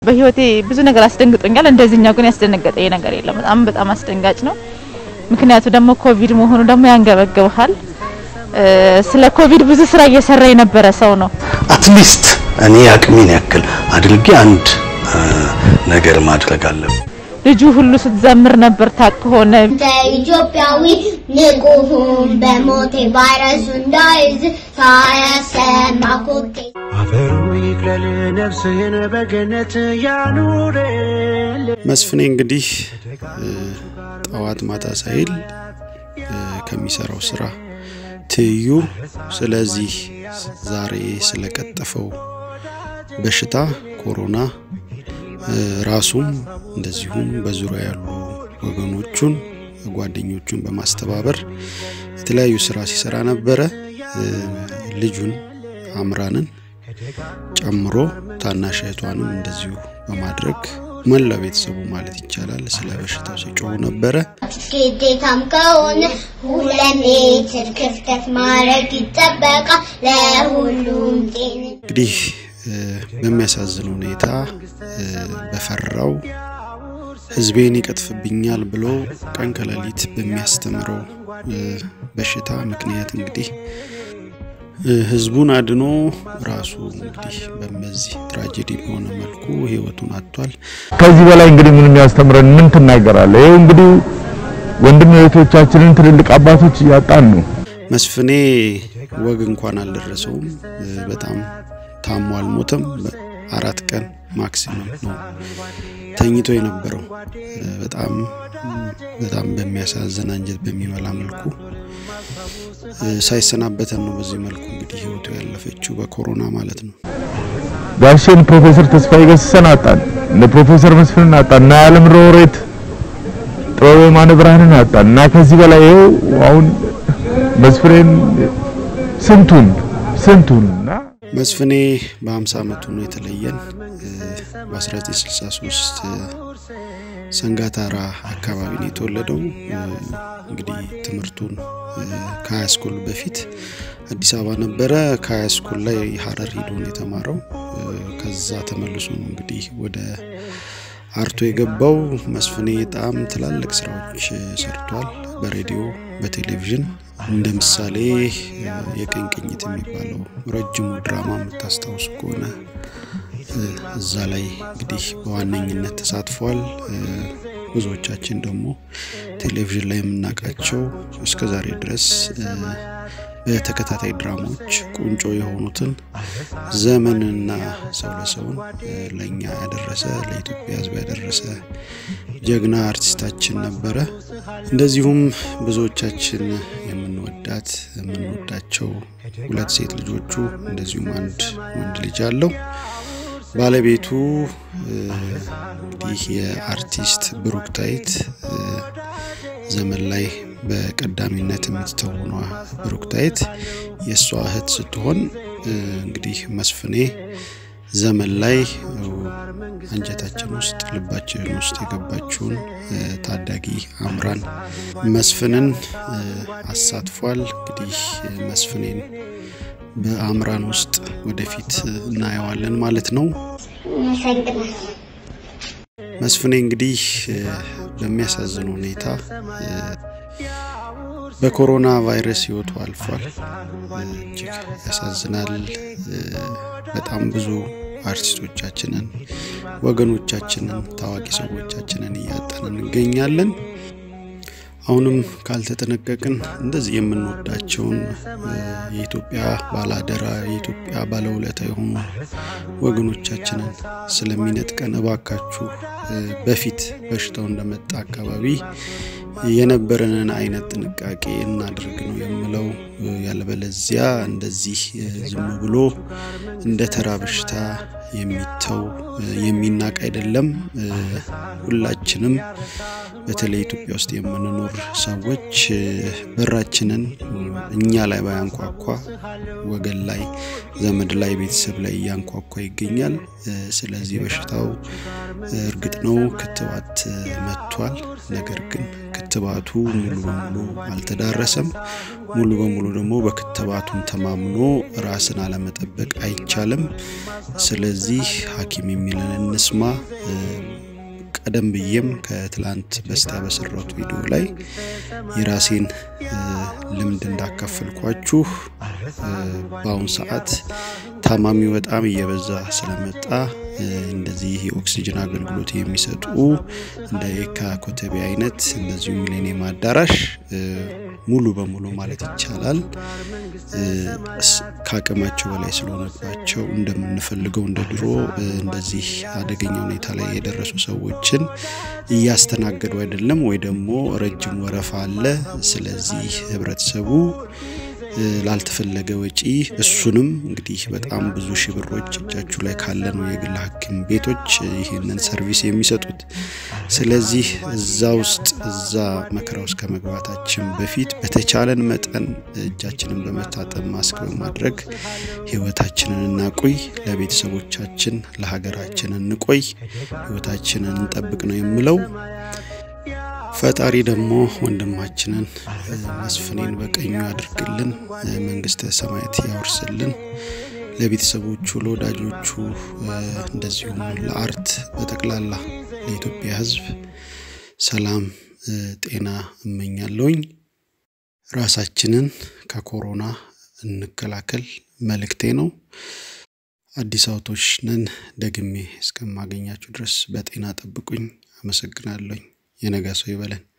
በህይወቴ ብዙ ነገር አስደንግጦኛል። እንደዚህኛው ግን ያስደነገጠኝ ነገር የለም። በጣም በጣም አስደንጋጭ ነው። ምክንያቱ ደግሞ ኮቪድ መሆኑ ደግሞ ያንገበግብሃል። ስለ ኮቪድ ብዙ ስራ እየሰራ የነበረ ሰው ነው። አትሊስት እኔ አቅሜን ያክል አድርጌ አንድ ነገር ማድረግ አለብን። ልጁ ሁሉ ስትዘምር ነበር ታቅ ሆነ እንደ ኢትዮጵያዊ ንቁሁን በሞቴ ቫይረሱ እንዳይዝ ሳያሰማ ኮቴ አፈሩ ይቅለል ነፍስህን በገነት ያኑርል። መስፍኔ እንግዲህ ጠዋት ማታ ሳይል ከሚሰራው ስራ ትይዩ ስለዚህ ዛሬ ስለቀጠፈው በሽታ ኮሮና ራሱም እንደዚሁም በዙሪያ ያሉ ወገኖቹን ጓደኞቹን በማስተባበር የተለያዩ ስራ ሲሰራ ነበረ። ልጁን አምራንን ጨምሮ ታናሽ እህቷንም እንደዚሁ በማድረግ መላ ቤተሰቡ ማለት ይቻላል ስለ በሽታው ሲጮሁ ነበረ። ግዴታም ከሆነ ሁለት ሜትር ክፍተት ማድረግ ይጠበቃል ለሁሉም ጤና እንግዲህ በሚያሳዝን ሁኔታ በፈራው ህዝቤን ይቀጥፍብኛል ብሎ ቀን ከሌሊት በሚያስተምረው በሽታ ምክንያት እንግዲህ ህዝቡን አድኖ ራሱ እንግዲህ በዚህ ትራጀዲ በሆነ መልኩ ህይወቱን አጥቷል። ከዚህ በላይ እንግዲህ ምን የሚያስተምረን ምን ትናገራለህ? ይኸው እንግዲህ ወንድም እህቶቻችንን ትልልቅ አባቶች እያጣን ነው። መስፍኔ ወግ እንኳን አልደረሰውም። በጣም ታሞ አልሞተም። አራት ቀን ማክሲመም ነው ተኝቶ የነበረው። በጣም በጣም በሚያሳዝን አንጀት በሚበላ መልኩ ሳይሰናበተን ነው በዚህ መልኩ እንግዲህ ህይወቱ ያለፈችው በኮሮና ማለት ነው። ጋሼን ፕሮፌሰር ተስፋዬ ገሰሰን አጣን፣ እነ ፕሮፌሰር መስፍንን አጣን፣ እና የዓለም ሮሬት ጥበበ የማነ ብርሃንን አጣን እና ከዚህ በላይ ይኸው አሁን መስፍሬን ስንቱን ስንቱን እና መስፍኔ በ50 ዓመቱ ነው የተለየን። በ1963 ሰንጋታራ አካባቢ ነው የተወለደው። እንግዲህ ትምህርቱን ከሀያ ስኩል በፊት አዲስ አበባ ነበረ። ከሀያ ስኩል ላይ ሀረር ሂዶ ነው የተማረው። ከዛ ተመልሶ ነው እንግዲህ ወደ አርቶ የገባው። መስፍኔ በጣም ትላልቅ ስራዎች ሰርቷል። በሬዲዮ በቴሌቪዥን እንደ ምሳሌ የቀኝ ቅኝት የሚባለው ረጅሙ ድራማ የምታስታውሱ ከሆነ እዛ ላይ እንግዲህ በዋነኝነት ተሳትፏል። ብዙዎቻችን ደግሞ ቴሌቪዥን ላይ የምናውቃቸው እስከ ዛሬ ድረስ በተከታታይ ድራማዎች ቁንጮ የሆኑትን ዘመንና ሰው ለሰውን ለእኛ ያደረሰ ለኢትዮጵያ ሕዝብ ያደረሰ ጀግና አርቲስታችን ነበረ። እንደዚሁም ብዙዎቻችን የምንወዳት የምንወዳቸው ሁለት ሴት ልጆቹ እንደዚሁም አንድ ወንድ ልጅ አለው። ባለቤቱ እንግዲህ የአርቲስት ብሩክታይት ዘመን ላይ በቀዳሚነት የምትተውኗ ብሩክታይት የእሷ እህት ስትሆን እንግዲህ መስፍኔ ዘመን ላይ አንጀታችን ውስጥ ልባችን ውስጥ የገባችውን ታዳጊ አምራን መስፍንን አሳትፏል። እንግዲህ መስፍኔን በአምራን ውስጥ ወደፊት እናየዋለን ማለት ነው። መስፍኔ እንግዲህ በሚያሳዝን ሁኔታ በኮሮና ቫይረስ ህይወቱ አልፏል። እጅግ ያሳዝናል። በጣም ብዙ አርቲስቶቻችንን፣ ወገኖቻችንን፣ ታዋቂ ሰዎቻችንን እያጣን እንገኛለን። አሁንም ካልተጠነቀቅን እንደዚህ የምንወዳቸውን የኢትዮጵያ ባላደራ የኢትዮጵያ ባለውለታ የሆኑ ወገኖቻችንን ስለሚነጥቀን እባካችሁ በፊት በሽታው እንደመጣ አካባቢ የነበረንን አይነት ጥንቃቄ እናድርግ ነው የምለው። ያለበለዚያ እንደዚህ ዝም ብሎ እንደ ተራ በሽታ የሚተው የሚናቅ አይደለም። ሁላችንም በተለይ ኢትዮጵያ ውስጥ የምንኖር ሰዎች በራችንን እኛ ላይ ባያንኳኳ ወገን ላይ፣ ዘመድ ላይ፣ ቤተሰብ ላይ እያንኳኳ ይገኛል። ስለዚህ በሽታው እርግጥ ነው ክትባት መጥቷል። ነገር ግን ክትባቱ ሙሉ በሙሉ አልተዳረሰም። ሙሉ በሙሉ ደግሞ በክትባቱን ተማምኖ ራስን አለመጠበቅ አይቻልም። ስለዚህ ሐኪም የሚለን እንስማ። ቀደም ብዬም ከትላንት በስቲያ በሰራሁት ቪዲዮ ላይ የራሴን ልምድ እንዳካፈልኳችሁ በአሁኑ ሰዓት ታማሚው በጣም እየበዛ ስለመጣ እንደዚህ የኦክሲጅን አገልግሎት የሚሰጡ እንደ የካ ኮተቤ አይነት እንደዚሁ ሚሌኒየም አዳራሽ ሙሉ በሙሉ ማለት ይቻላል ከአቅማቸው በላይ ስለሆነባቸው እንደምንፈልገው እንደ ድሮ እንደዚህ አደገኛ ሁኔታ ላይ የደረሱ ሰዎችን እያስተናገዱ አይደለም፣ ወይ ደግሞ ረጅም ወረፋ አለ። ስለዚህ ህብረተሰቡ ላልተፈለገ ወጪ እሱንም እንግዲህ በጣም ብዙ ሺህ ብሮች እጃችሁ ላይ ካለ ነው የግል ሐኪም ቤቶች ይህንን ሰርቪስ የሚሰጡት። ስለዚህ እዛ ውስጥ እዛ መከራ ውስጥ ከመግባታችን በፊት በተቻለን መጠን እጃችንን በመታጠብ ማስክ በማድረግ ህይወታችንን እናቆይ፣ ለቤተሰቦቻችን ለሀገራችን እንቆይ፣ ህይወታችንን እንጠብቅ ነው የምለው። ፈጣሪ ደግሞ ወንድማችንን መስፍኔን በቀኙ ያድርግልን፣ መንግስተ ሰማያት ያወርስልን። ለቤተሰቦቹ፣ ለወዳጆቹ፣ እንደዚሁም ለአርት በጠቅላላ ለኢትዮጵያ ህዝብ ሰላም፣ ጤና እመኛለሁኝ። ራሳችንን ከኮሮና እንከላከል መልእክቴ ነው። አዲስ አበቦች ነን። ደግሜ እስከማገኛችሁ ድረስ በጤና ጠብቁኝ። አመሰግናለሁኝ። የነገ ሰው ይበለን።